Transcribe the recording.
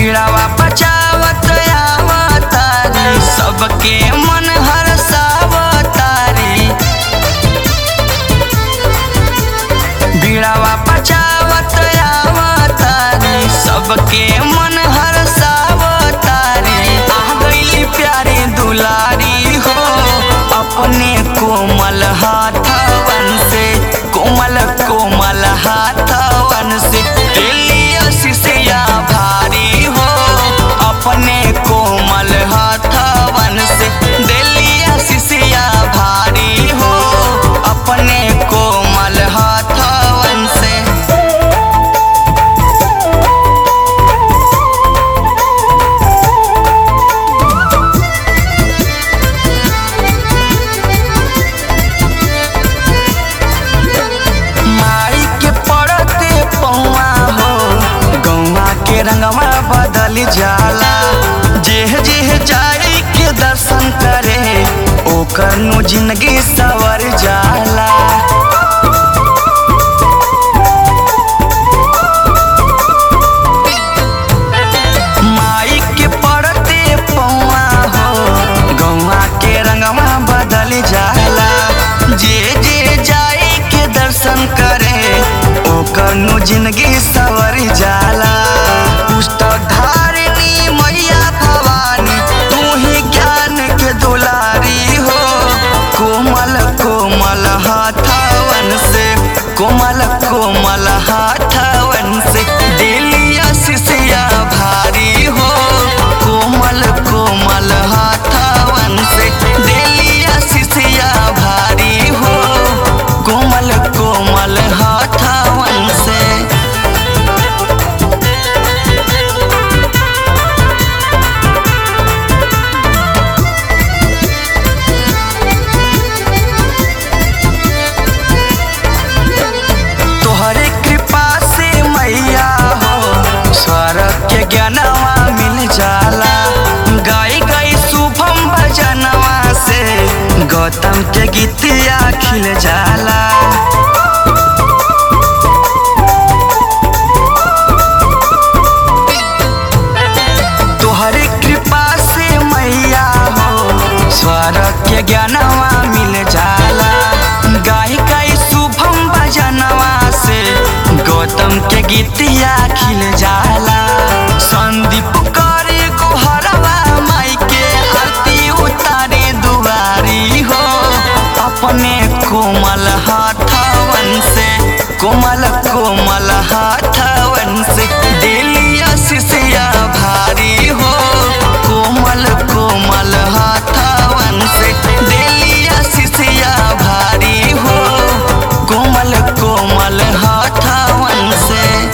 बीड़ावा बचावत आवतारी सबके मन हरसावतारी बीड़ावा बचावत आवतारी सबके मन हरसावतारी आ गईली प्यारी दुलारी हो अपने कोमल हाथवन से कोमल कोमल हाथवन से दिलिया सिसिया भारी हो अपने कोमल हाथवन से दिलिया सिसिया भारी हो अपने कोमल हाथवन से माई के पड़ते पौआ हो गौआ के रंगवा बदल जाला जेह जेह जाई के दर्शन करे ओकर नु जिंदगी सवर जाला माई के पड़ते पौआ हो गौआ के रंगवा बदल जाला जे जे जाए के दर्शन करे ओकर नु जिंदगी सवर जाला पुस्तक धारिणी मैया भवानी तू ही ज्ञान के दुलारी हो कोमल कोमल हाथवन से कोमल कोमल हाथवन से दिलिया सिसिया भारी हो कोमल कोमल हाथवन से दिलिया सिसिया भारी हो कोमल कोमल हाथवन से तोहरे कृपा से मैया हो स्वर्ग के ज्ञानवा मिल जाला गाई गाई शुभम भजनवा से गौतम के गीतिया खिल जाला तोहरे कृपा से मैया हो स्वर्ग के ज्ञानवा मिल जाला गाई गाई शुभम भजनवा से गौतम के गीतिया खिल जाला संदीप करे गोहरवा माई के आरती उतारे दुआरी हो अपने कोमल हाथवन से कोमल कोमल हाथ